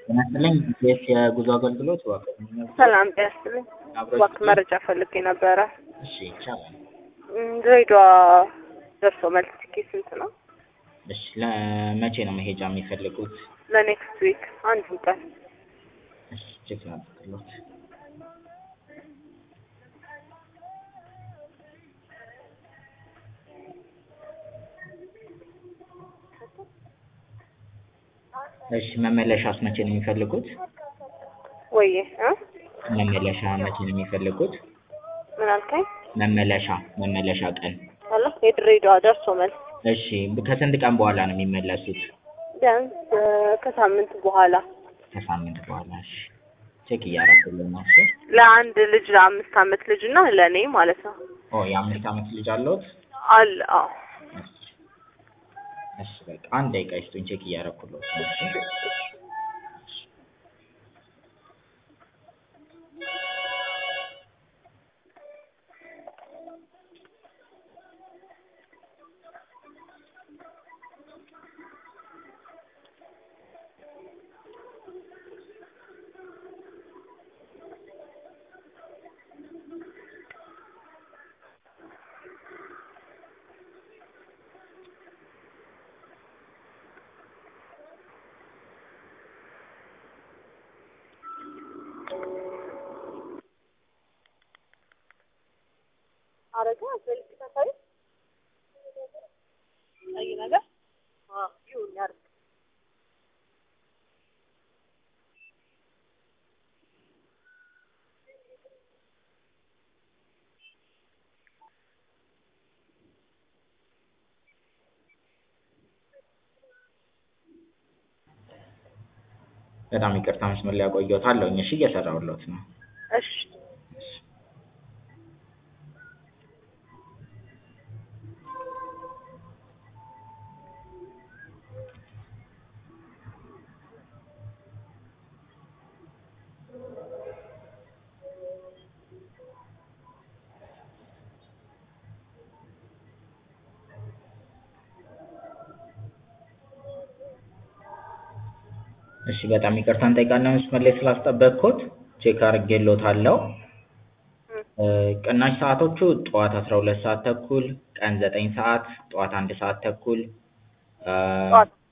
ጤና ይስጥልኝ ኢቢኤስ የጉዞ አገልግሎት እባክዎ ሰላም ጤና ይስጥልኝ። አብሮ እባክህ መረጃ ፈልጌ ነበረ። እሺ ይቻላል። እም፣ ድሬዳዋ ደርሶ መልስ ትኬት ስንት ነው? እሺ ለመቼ ነው መሄጃ የሚፈልጉት? ለኔክስት ዊክ አንዱን ቀን እሺ ቼክ ላድርግልዎት። እሺ መመለሻስ መቼ ነው የሚፈልጉት? ወይዬ እ መመለሻ መቼ ነው የሚፈልጉት? ምን አልከኝ? መመለሻ መመለሻ ቀን አለ የድሬዳዋ ደርሶ መልስ እሺ ከስንት ቀን በኋላ ነው የሚመለሱት? ቢያንስ እ ከሳምንት በኋላ ከሳምንት በኋላ እሺ ቼክ እያደረኩልህ ነው እሺ ለአንድ ልጅ ለአምስት አመት ልጅ እና ለእኔ ማለት ነው ኦ የአምስት አመት ልጅ አለዎት? አለ አዎ እሺ እሺ በቃ አንድ ደቂቃ ይስጡኝ ቼክ እያደረኩልዎት ነው እሺ አረጋ መልክተሳይ ቀይ ነገር አዎ ይሁን ያርግ በጣም ይቅርታ መስመር ላይ አቆየዎታለሁኝ እሺ እየሰራሁልዎት ነው እሺ እሺ በጣም ይቅርታ እንጠይቃለን መስመር ላይ ስላስጠበቅኩት ቼክ አድርጌልዎታለሁ እ ቅናሽ ሰዓቶቹ ጠዋት አስራ ሁለት ሰዓት ተኩል ቀን ዘጠኝ ሰዓት ጠዋት አንድ ሰዓት ተኩል እ ጠዋት